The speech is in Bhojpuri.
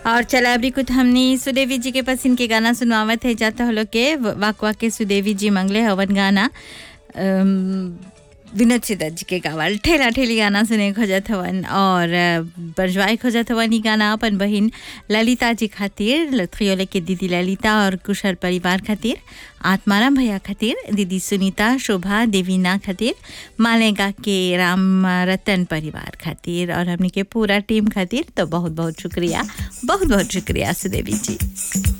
और चला अभी कुछ हमने सुदेवी जी के पसंद के गाना सुनवावत है जाता हलो के वाक वाक के सुदेवी जी मंगले हवन गाना अम, विनोद सिदत जी के गावल ठेला ठेली गाना सुने खोजत हवन और बरजवाई खोजत हवन ई गाना अपन बहिन ललिता जी खातिर लथरियोले के दीदी ललिता और कुशल परिवार खातिर आत्माराम भैया खातिर दीदी सुनीता शोभा देवीना खातिर मालेगा के राम रतन परिवार खातिर और हमने के पूरा टीम खातिर तो बहुत बहुत शुक्रिया बहुत बहुत शुक्रिया सुदेवी जी